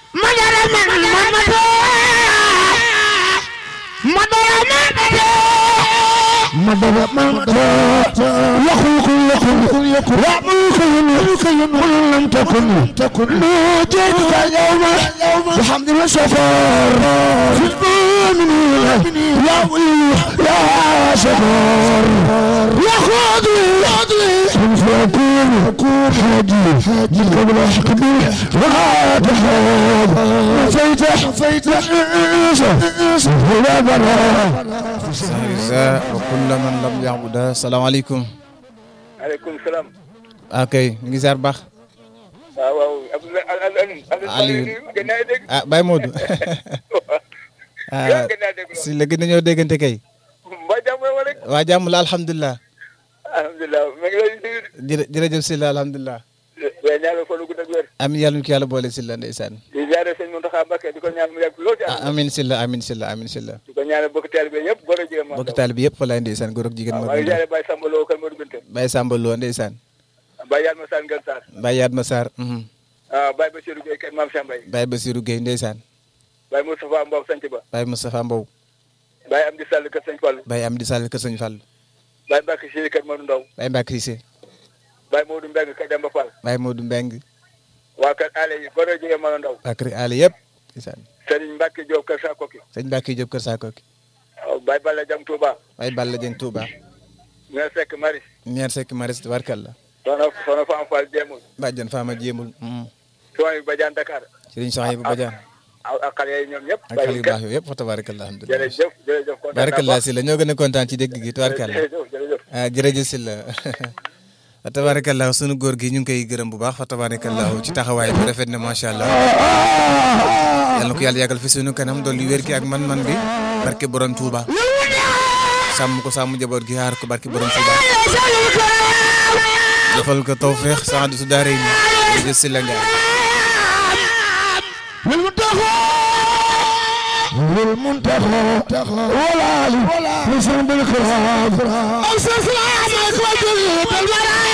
madara man mamado madara man madara man يخلق يخلق يخلق وملك يملك قل لم تكن تكن نوجدك اليوم بحمد السفر في المؤمنين يا ولي يا شكر يا خاضي سوف يكون يكون حاجي حاجي قبل حكمي ولا تحاج نفيت نفيت ولا برا Isa wa kulla man lam ya'buda salaamaaleykum aleykum salaam. ah kay ñu ngi ziar baax waaw waaw Abdoulaye Aliou. gën naa dégg. ah Baye Modou ah gën naa dégg si la gën nañoo déggante kay mbaa jàmm wala rek. waa jàmm la alhamdulilah alhamdulilah ma ngi lay nuyu. jërë jërëjëf si la alhamdulilah waaye ñaanal fa lu gudd ak wér. amin yàlla ñu ko yàlla boole si la ndeysaan di ziare sëñ Mountakha Mbacké di ko ñaan mu yàgg lool ci ah amin si la amin si la amin si la di ko ñaanal bokk teel bi yëpp góor a jigéen bokk taal bi yëpp walaay ndeysaan góor ak jigéen waaw ma maa ngi ziare Baye Samba Lo Kër Modou Binta. Baye Samba Lo ndeysaan Baye Yalma Sane Ngel Sarr. Baye Yadma Sarr mhm. waaw Baye Bassirou Gueye Kër Mame Cheikh Mbaye. Baye Basirou Gueye ndeysaan Baye Moustapha Mbow Sanc Ba. Baye Moustapha Mbow Baye Amdi Sall Kër Sëñ Fall. Baye Amdi Sall kër Sëñ Fall Baye Mbacke Chéri Kër Modou Ndaw. Baye Mbacke Cissé Baye Modou Mbengue Kër Demba Fall. Baye Modou Mbeng waa Kër Ale yi góor a jigéen Mano Ndaw. waa kër Ali yëpp ndeysaan Serigne Mbacke Diop Kër Sakoki. sëñ Mbacke Diop kër Sakoki waaw Baye Balla Jam Touba. Baye Balla Dieng Touba Mère Seck Maris. ñeer sekk maris warkal la soxna soxna Fane Fall Jéemul. bàjjan Fama jéemul soxna yu Badiane Dakar. sëriñ soxna bu bajaan ak ak xale yi ñoom ñëpp. ak xale yu baax yooyu yëpp fa tabarakallah alhamdulilah jërëjëf jërëjëf kontaan naa barakallah si la ñoo gën a kontaan ci dégg gi tabarkalla jërëjëf jërëjëf. ah jërëjëf si la fa tabarakallah sunu góor gi ñu ngi koy gërëm bu baax fa tabarakallah ci taxawaay bu rafet na macha allah yal na ko yàlla yàggal fi sunu kanam dolli wér gi ak man-man bi barke borom Touba sàmm ko sàmm njaboot gi aar ko barke borom Touba defal ko tawfeex sax su daare ni jërëjëf si la nga والمنتخى ولا علي لسان بالكرام أرسل سلامك وجلد البرايا